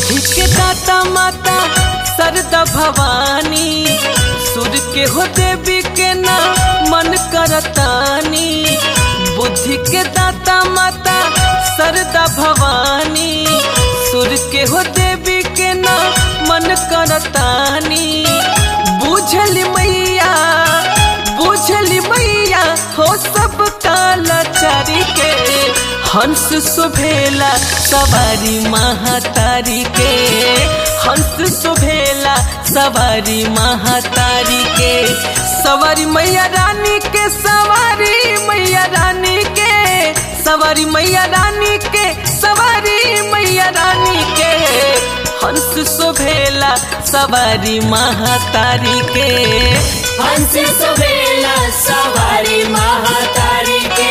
बुद्धि के दाता माता सरदा भवानी सुर के हो देवी के ना मन करतानी बुद्धि के दाता माता सरदा भवानी सुर के हो देवी के ना मन करतानी बुझल मैया बुझल मैया हो सब कालाचारी के हंस सुभेला सवारी महातारी के हंस सुभेला सवारी महातारी के सवारी मैया रानी के सवारी मैया रानी के सवारी मैया रानी के सवारी मैया रानी के हंस सुभेला सवारी महातारी के हंस सुबेला सवारी महातारी के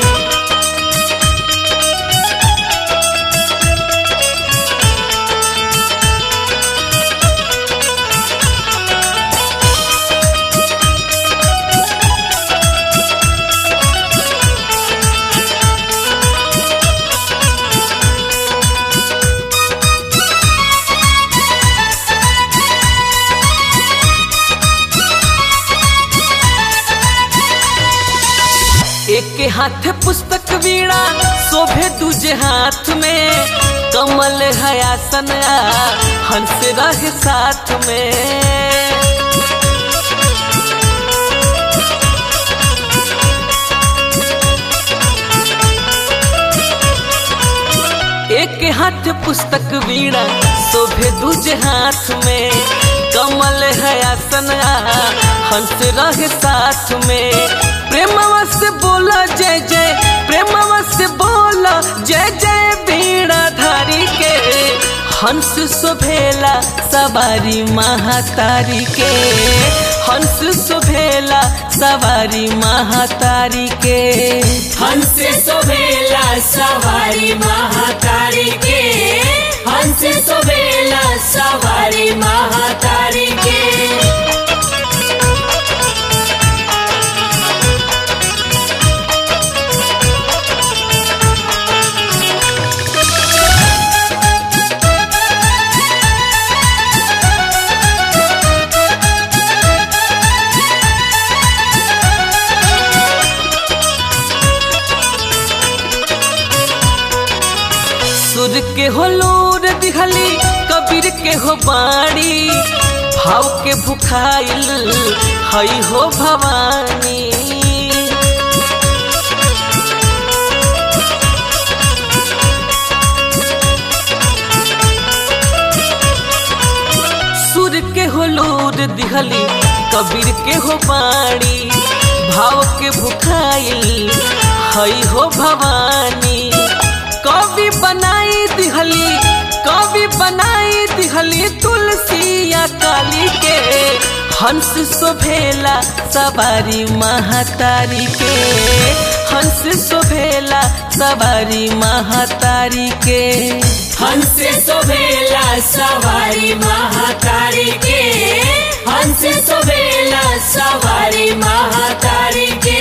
एक हाथ पुस्तक वीणा शोभे दूजे हाथ में कमल है आसन आ, हंस रहे साथ में एक हाथ पुस्तक वीणा शोभे दूजे हाथ में कमल है आसन आ, हंस रहे साथ में प्रेमवा से बोला जय जय प्रेमवा से बोला जय जय बीड़ा धारी के हंस सुभेला सवारी महातारी के हंस सुभेला सवारी महातारी के हंस सुबेला सवारी महातारी के हंस सुबेला सवारी महातारी के सुर के हो लोर दिखली कबीर के हो बाणी भाव के भुखाइल हई हो भवानी सुर के हो लोर दिहली कबीर के हो बाणी भाव के भुखाइल हई हो भवानी कवि बनाई दिहली कवि बनाई दिहली तुलसिया काली के हंस शोभेला सवारी महातारी के हंस शोभेला सवारी महातारी के हंस सुबेला सवारी महातारी के हंस सुबेला सवारी महातारी के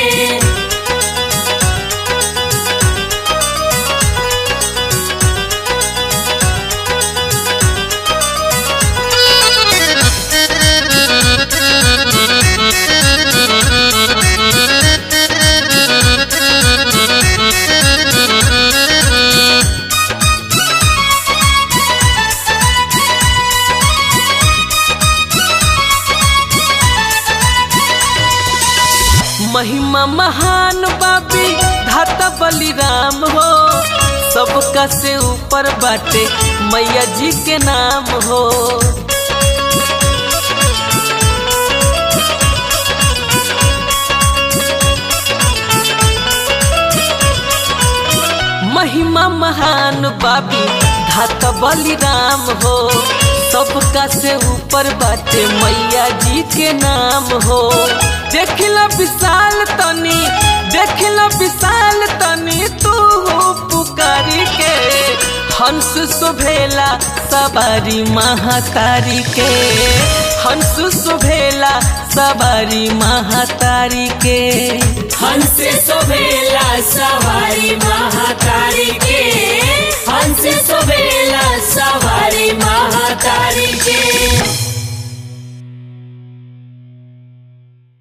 महिमा महान बाबी धाता बलिराम हो सबका से ऊपर बाटे मैया जी के नाम हो महिमा महान बाबी धाता बलिराम हो सबका से ऊपर बाटे मैया जी के नाम हो देखला विशाल तनी देखला विशाल तनी तू हो पुकारी के हंस शोभेला सवारी महातारी के हंस शोभेला सवारी महातारी के हंस सुबेला सवारी महातारी